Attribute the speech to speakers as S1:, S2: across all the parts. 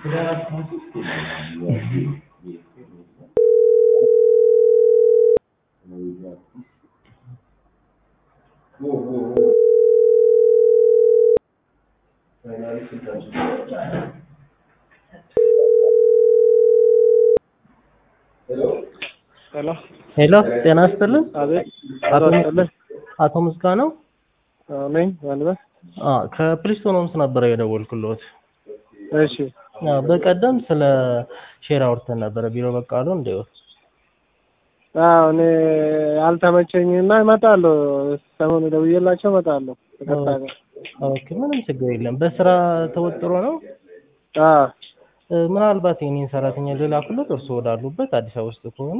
S1: ሄሎ
S2: ሄሎ ጤና ይስጥልን።
S1: አቤት
S2: አቶ
S1: ይስጥልኝ።
S2: አቶ ምስጋናው
S1: አዎ ነኝ ማልበስ
S2: አ ከፕሪስቶን ሆምስ ነበረ የደወልኩልዎት።
S1: እሺ
S2: አ በቀደም ስለ ሼር አውርተን ነበረ ቢሮ በቃሉ እንደው
S1: አዎ እኔ አልተመቸኝና እመጣለሁ። ሰሞኑ ደውዬላቸው እመጣለሁ። ይቅርታ ጋር
S2: ኦኬ ምንም ችግር የለም። በስራ ተወጥሮ ነው።
S1: አዎ
S2: እ ምናልባት የኔን ሰራተኛ ልላክሎት እርስዎ ወዳሉበት አዲስ አበባ ውስጥ ከሆኑ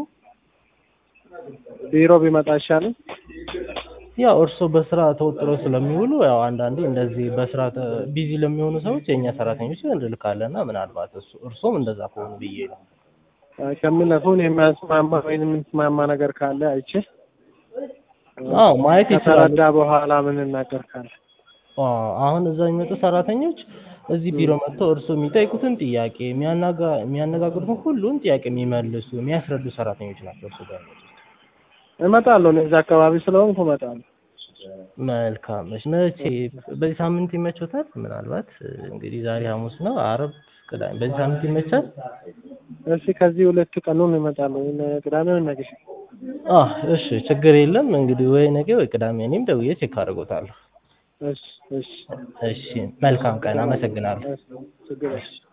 S1: ቢሮ ቢመጣ አይሻልም?
S2: ያው እርስዎ በስራ ተወጥረው ስለሚውሉ ያው አንዳንዴ እንደዚህ በስራ ቢዚ ለሚሆኑ ሰዎች የእኛ ሰራተኞች እንልካለን እና ምናልባት እሱ እርስዎም እንደዛ ከሆኑ ብዬ ነው።
S1: አይ ከሚለፉን የሚያስማማ ወይም የምንስማማ ነገር ካለ አይቼ
S2: አዎ ማየት ይችላሉ።
S1: ከተረዳ በኋላ ምን እናገር ካለ
S2: አ አሁን እዛ የሚመጡ ሰራተኞች እዚህ ቢሮ መጥተው እርስዎ የሚጠይቁትን ጥያቄ የሚያናጋ የሚያነጋግሩትን ሁሉን ጥያቄ የሚመልሱ የሚያስረዱ ሰራተኞች ናቸው እርስዎ ጋር የሚመጡት።
S1: እመጣለሁ። እኔ እዛ አካባቢ ስለሆንኩ እመጣለሁ።
S2: መልካም እሺ። መቼ በዚህ ሳምንት ይመቾታል? ምናልባት እንግዲህ ዛሬ ሐሙስ ነው፣ አርብ፣ ቅዳሜ በዚህ ሳምንት ይመቻል?
S1: እስኪ ከዚህ ሁለት ቀኑን እመጣለሁ። ወይ ቅዳሜ ወይ ነገ
S2: አ እሺ ችግር የለም እንግዲህ ወይ ነገ ወይ ቅዳሜ እኔም ደውዬ ቼክ አደርጎታለሁ።
S1: እሺ እሺ
S2: እሺ መልካም ቀን፣ አመሰግናለሁ።
S1: እሺ ችግር የለም።